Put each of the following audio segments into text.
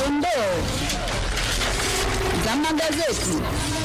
dondoo za magazeti.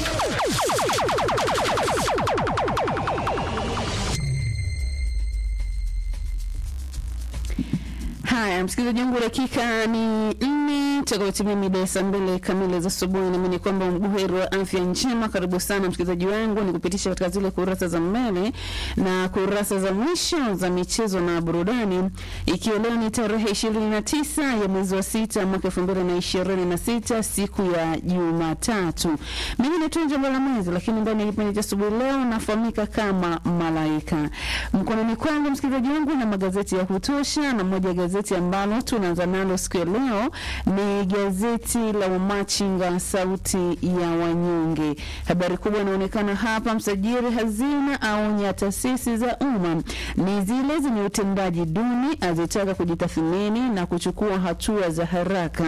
Haya, msikilizaji wangu, dakika ni nne takaotimia mida ya saa mbili kamili za asubuhi. Naamini kwamba mbuheri wa afya njema. Karibu sana msikilizaji wangu, ni kupitisha katika zile kurasa za mbele na kurasa za mwisho za michezo na burudani, ikiwa leo ni tarehe ishirini na tisa ya mwezi wa sita mwaka elfu mbili na ishirini na sita siku ya Jumatatu. Mimi ni Tunja Mbalamwezi, lakini ndani ya kipindi cha asubuhi leo nafahamika kama Malaika. Mkononi kwangu msikilizaji wangu na magazeti ya kutosha, na moja ya gazeti ambalo tunaanza nalo siku ya leo ni gazeti la Wamachinga sauti ya wanyonge. Habari kubwa inaonekana hapa, msajili hazina aonya taasisi za umma ni zile zenye utendaji duni, azitaka kujitathmini na kuchukua hatua za haraka.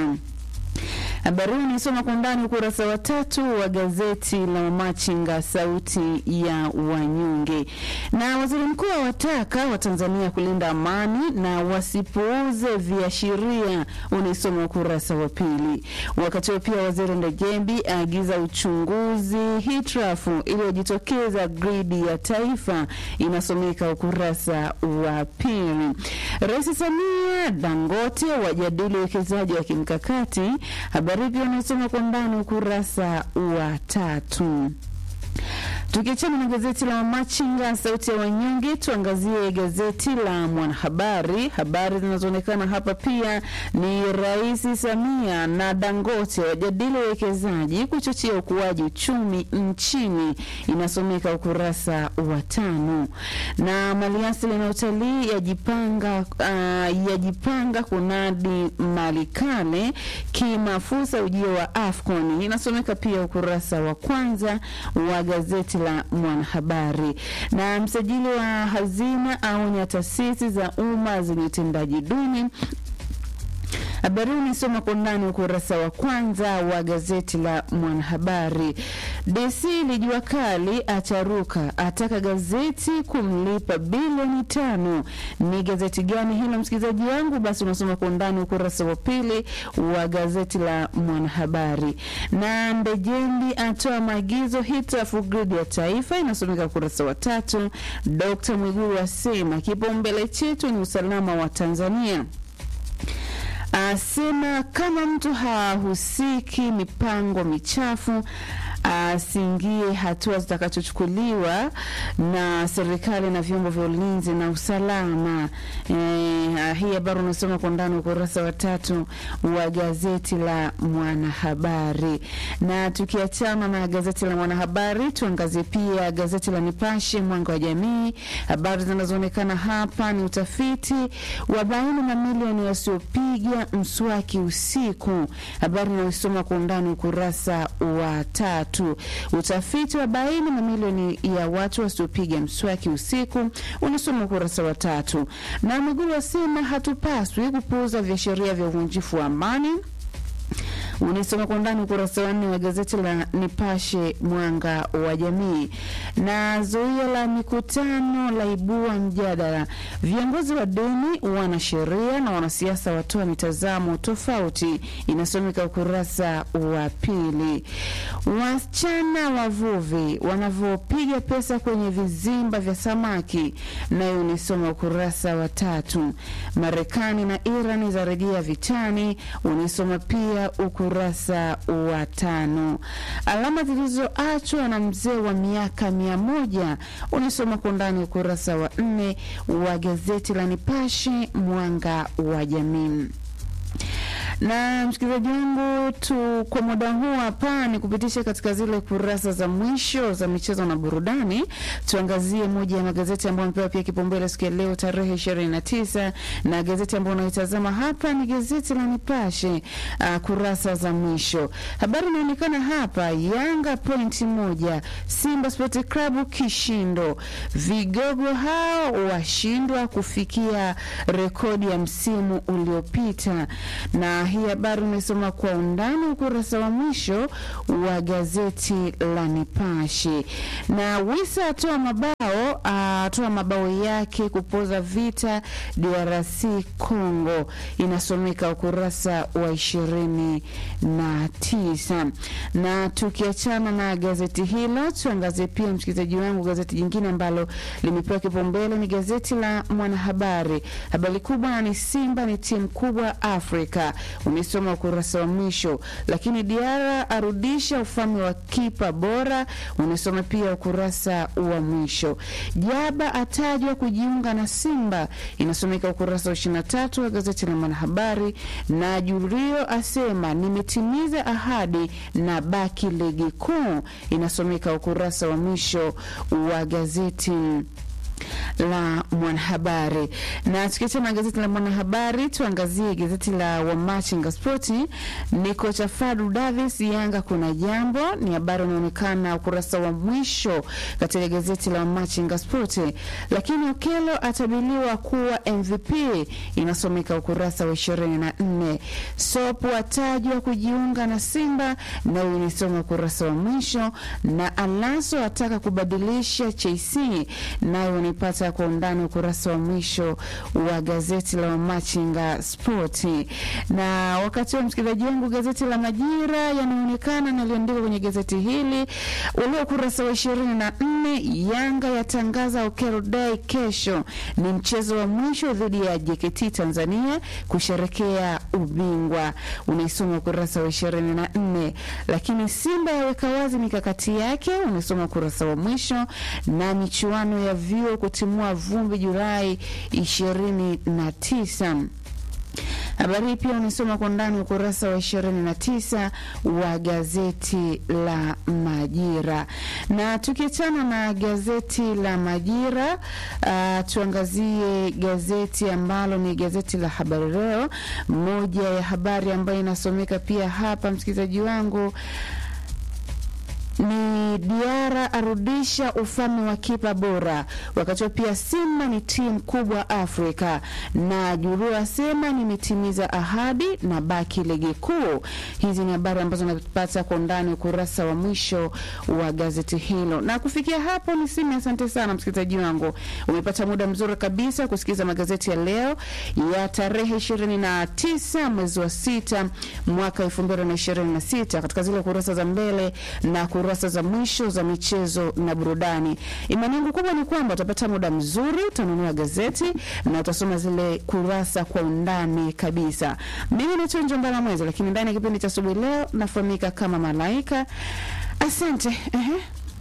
Habari hii nisoma kwa undani ukurasa wa tatu wa gazeti la Wamachinga sauti ya wanyonge. Na waziri mkuu awataka Watanzania kulinda amani na wasipuuze viashiria, unaisoma ukurasa wa pili. Wakati huo pia waziri Ndejembi aagiza uchunguzi hitilafu iliyojitokeza gridi ya taifa, inasomeka ukurasa wa pili. Rais Samia Dangote wajadili uwekezaji wa kimkakati habari pia unasoma kwa ndani ukurasa wa tatu. Tukiachana na gazeti la Wamachinga sauti ya wanyonge, tuangazie gazeti la Mwanahabari. Habari zinazoonekana hapa pia ni Rais Samia na Dangote wajadili uwekezaji kuchochea ukuaji uchumi nchini, inasomeka ukurasa wa tano. Na maliasili na utalii yajipanga, uh, yajipanga kunadi mali kale kimafusa ujio wa AFCON, inasomeka pia ukurasa wa kwanza wa gazeti la Mwanahabari. Na msajili wa hazina aonya taasisi za umma zenye utendaji duni Habari hii nisoma kwa ndani ukurasa wa kwanza wa gazeti la Mwanahabari. DC lijua kali acharuka, ataka gazeti kumlipa bilioni tano. Ni gazeti gani hilo msikilizaji wangu? Basi unasoma kwa undani ukurasa wa pili wa gazeti la Mwanahabari. Na Ndejembi atoa maagizo hitilafu gridi ya taifa, inasomeka ukurasa wa tatu. Dkt Mwigulu asema kipaumbele chetu ni usalama wa Tanzania asema kama mtu hahusiki mipango michafu asiingie hatua zitakazochukuliwa na serikali na vyombo vya ulinzi na usalama. E, hii habari unasoma kwa ndani ukurasa wa tatu wa gazeti la Mwanahabari. Na tukiachana na gazeti la Mwanahabari, tuangazie pia gazeti la Nipashe Mwanga wa Jamii. Habari zinazoonekana hapa ni utafiti wa baini mamilioni wasiopiga mswaki usiku, habari inayosoma kwa undani ukurasa wa tatu tatu. Utafiti wa baini mamilioni ya watu wasiopiga mswaki usiku unasoma ukurasa wa tatu. Na Mwigulu asema hatupaswi kupuuza viashiria vya uvunjifu wa amani unisoma kwa ndani ukurasa wa nne wa gazeti la Nipashe mwanga wa jamii. Na zuio la mikutano laibua mjadala, viongozi wa dini, wanasheria na wanasiasa watoa mitazamo tofauti, inasomeka ukurasa wa pili. Wasichana wavuvi wanavyopiga pesa kwenye vizimba vya samaki, nayo unisoma ukurasa wa tatu. Marekani na Iran zarejea vitani, unisoma pia ukurasa wa tano. Alama zilizoachwa na mzee wa miaka mia moja unisoma kwa ndani ukurasa wa nne wa gazeti la Nipashe mwanga wa jamii na msikilizaji wangu tu kwa muda huu hapa ni kupitisha katika zile kurasa za mwisho za michezo na burudani. Tuangazie moja ya magazeti ambayo amepewa pia kipaumbele siku ya leo tarehe ishirini na tisa na gazeti ambayo unaitazama hapa ni gazeti la Nipashe uh, kurasa za mwisho. Habari inaonekana hapa, Yanga pointi moja, Simba Sport Club kishindo, vigogo hao washindwa kufikia rekodi ya msimu uliopita na hii habari umesoma kwa undani ukurasa wa mwisho wa gazeti la Nipashe. Na Wisa atoa mabao atoa mabao yake kupoza vita DRC Congo, inasomeka ukurasa wa ishirini na tisa. Na tukiachana na gazeti hilo, tuangazie pia msikilizaji wangu gazeti jingine ambalo limepewa kipaumbele ni gazeti la Mwanahabari. Habari kubwa ni Simba ni timu kubwa Afrika, umesoma ukurasa wa mwisho. Lakini Diara arudisha ufalme wa kipa bora, unasoma pia ukurasa wa mwisho. Jaba atajwa kujiunga na Simba, inasomeka ukurasa wa 23 wa gazeti la Mwanahabari. Na Jurio asema nimetimiza ahadi na baki ligi kuu, inasomeka ukurasa wa mwisho wa gazeti la Mwanahabari. Na tukiachana na gazeti la Mwanahabari, tuangazie gazeti la Wamachinga Spoti. Ni kocha Fadu Davis, Yanga kuna jambo, ni habari inaonekana ukurasa wa mwisho katika gazeti la Wamachinga Spoti. Lakini Okelo atabiliwa kuwa MVP, inasomeka ukurasa wa ishirini na nne. Sopu atajwa kujiunga na Simba, nayo inasoma ukurasa wa mwisho, na Alaso ataka kubadilisha Chelsea, nayo unaipata kwa undani ukurasa wa mwisho wa gazeti la Machinga Spoti. Na wakati wa msikilizaji wangu, gazeti la Majira yanaonekana na aliandika kwenye gazeti hili ule ukurasa wa ishirini na nne Yanga yatangaza Okero Day kesho, ni mchezo wa mwisho dhidi ya JKT Tanzania kusherekea ubingwa, unaisoma ukurasa wa ishirini na nne Lakini Simba yaweka wazi mikakati yake, unasoma ukurasa wa mwisho, na michuano ya vyuo kutimua vumbi Julai ishirini na tisa. Habari hii pia unasoma kwa ndani ukurasa wa ishirini na tisa wa gazeti la Majira. Na tukiachana na gazeti la Majira, uh, tuangazie gazeti ambalo ni gazeti la Habari Leo. Moja ya habari ambayo inasomeka pia hapa, msikilizaji wangu ni Diara arudisha ufalme wa kipa bora, wakati pia Simba ni timu kubwa Afrika, na Juru asema nimetimiza ahadi na baki ligi kuu. Hizi ni habari ambazo napata kwa undani ukurasa wa mwisho wa gazeti hilo. Na kufikia hapo ni simi, asante sana msikilizaji wangu, umepata muda mzuri kabisa kusikiliza magazeti ya leo ya tarehe ishirini na tisa mwezi wa sita mwaka elfu mbili na ishirini na sita katika zile kurasa za mbele na kurasa za mwisho za michezo na burudani. Imani yangu kubwa ni kwamba utapata muda mzuri, utanunua gazeti na utasoma zile kurasa kwa undani kabisa. Mimi naitwa Njombala Mwezi, lakini ndani ya kipindi cha asubuhi leo nafahamika kama Malaika. Asante. Ehe.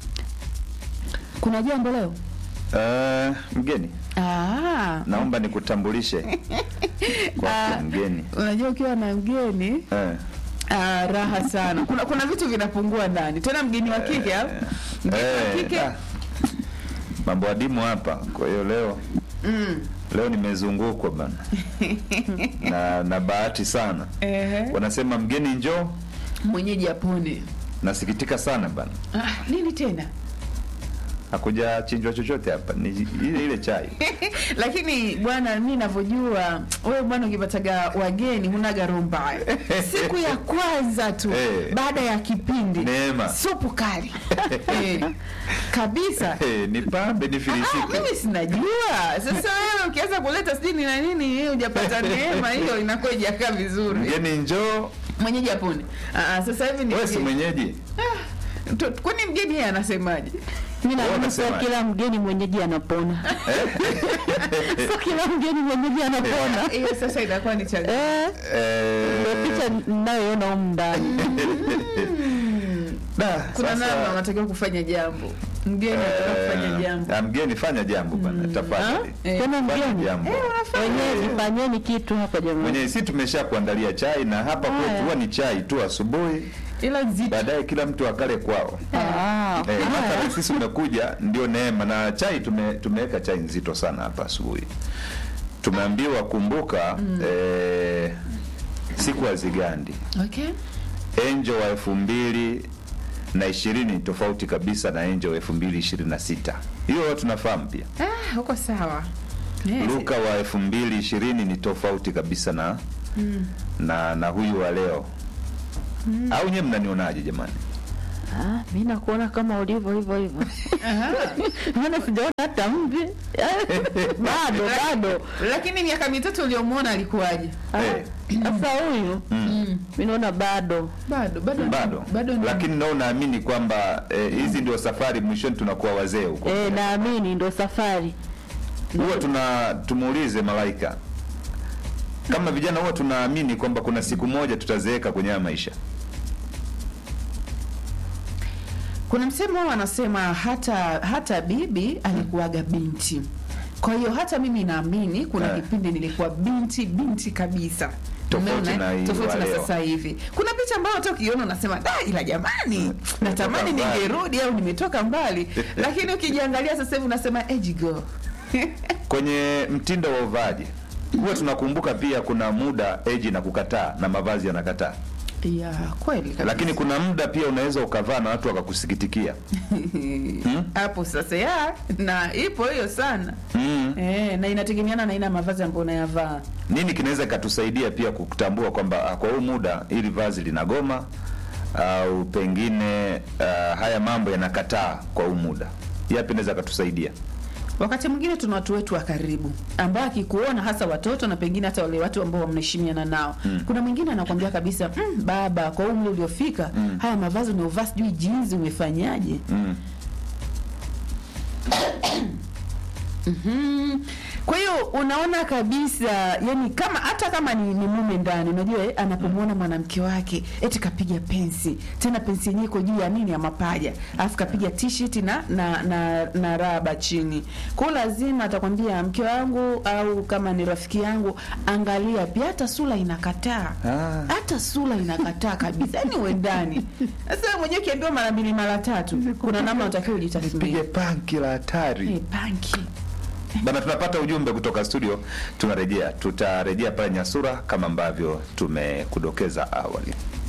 Kuna jambo leo? Uh, mgeni Ah, naomba nikutambulishe kwa Ah. mgeni unajua ukiwa na mgeni eh. ah, raha sana. Kuna kuna vitu vinapungua ndani, tena mgeni wa kike au mgeni wa Eh, kike ah. mambo adimu hapa. Kwa hiyo leo mm. leo nimezungukwa bana na na bahati sana. Ehe. Wanasema mgeni njoo, mwenyeji apone. nasikitika sana bana, Ah, nini tena? hakuja chinjwa chochote hapa, ni ile ile chai Lakini bwana, mi navyojua wewe bwana, ukipataga wageni hunaga roho mbaya. Siku ya kwanza tu Eh. baada ya kipindi Neema. supu kali eh, kabisa. Eh, nipambe Ah, nifilisike. mimi sinajua. Sasa wewe ukianza kuleta sijui ni na nini, hiyo hujapata neema, hiyo inakuwa ijakaa vizuri. Mgeni njoo, Mwenyeji apone. Ah, ah, sasa hivi ni wewe si mwenyeji Tu- kwani mgeni yeye anasemaje? Mimi Wewe naamini sio unasemaje? kila mgeni mwenyeji anapona. Sio kila mgeni mwenyeji anapona. Hiyo sasa inakuwa ni changamoto. Eh, ndio eh, picha ninayoona humu ndani. da, Kuna sasa- namna unatakiwa kufanya jambo. Mgeni anataka kufanya Eh, jambo. ah, mgeni fanya jambo bana, tafadhali Eh. Tena fanya mgeni. jambo. Wenyewe fanyeni kitu hapa jamani. Mwenye si tumesha kuandalia chai na hapa Haya. kwetu huwa ni chai tu asubuhi, Ila nzito. baadaye kila mtu akale kwao. Ah, Eh, haya. mathalan sisi umekuja ndio neema na chai tume, tumeweka chai nzito sana hapa asubuhi. Tumeambiwa kumbuka eh, siku ya Zigandi Okay. Angel wa elfu mbili na ishirini ni tofauti kabisa na Angel wa elfu mbili ishirini na sita hiyo tunafahamu pia. Ah, huko sawa. Yes. Luka wa elfu mbili ishirini ni tofauti kabisa na na na huyu wa leo au nyewe mnanionaje jamani? Ah, mi nakuona kama ulivyo hivyo hivyo maana sijaona hata mvi bado bado lakini miaka mitatu uliomwona alikuwaje Ah, Eh. sasa huyu mi naona bado bado bado bado bado ni- lakini nao naamini kwamba eh, hizi ndio safari mwishoni tunakuwa wazee huko eh, naamini ndo safari huwa tuna tumuulize malaika kama vijana huwa tunaamini kwamba kuna siku moja tutazeeka kwenye haya maisha kuna msemo wanasema hata hata bibi alikuwaga binti kwa hiyo hata mimi naamini kuna Eh. kipindi nilikuwa binti binti kabisa Tofauti Umeona, na eh? hii tofauti wa na leo. sasa hivi kuna picha ambayo hata ukiona unasema da ila jamani natamani mbali." ningerudi au nimetoka mbali lakini ukijiangalia sasa hivi unasema ejigo kwenye mtindo wa uvaaji huwa tunakumbuka pia kuna muda eji na kukataa na mavazi yanakataa ya kweli kabisa. lakini kuna muda pia unaweza ukavaa na watu wakakusikitikia hapo sasa ya na ipo hiyo sana mm. eh, na inategemeana na aina ya mavazi ambayo unayavaa nini kinaweza ikatusaidia pia kutambua kwamba ah, kwa huu muda hili vazi linagoma au pengine uh, haya mambo yanakataa kwa huu muda yapi naweza katusaidia wakati mwingine tuna watu wetu wa karibu ambao akikuona hasa watoto na pengine hata wale watu ambao mnaheshimiana nao mm. kuna mwingine anakwambia kabisa mm, baba kwa umri uliofika mm. haya mavazi unaovaa sijui jinsi umefanyaje mm. Mhm. kwa hiyo unaona kabisa yani kama hata kama ni, ni mume ndani unajua eh, anapomwona mwanamke wake eti kapiga pensi tena pensi yenyewe iko juu ya nini ya mapaja alafu kapiga t-shirt na na, na na raba chini kwa hiyo lazima atakwambia mke wangu au kama ni rafiki yangu angalia pia hata sura inakataa Ah. hata sura inakataa kabisa yani uendani sasa wewe mwenyewe ukiambiwa mara mbili mara tatu kuna namna unatakiwa ujitathmini pige panki la hatari Eh, panki bana tunapata ujumbe kutoka studio tunarejea tutarejea pale nyasura kama ambavyo tumekudokeza awali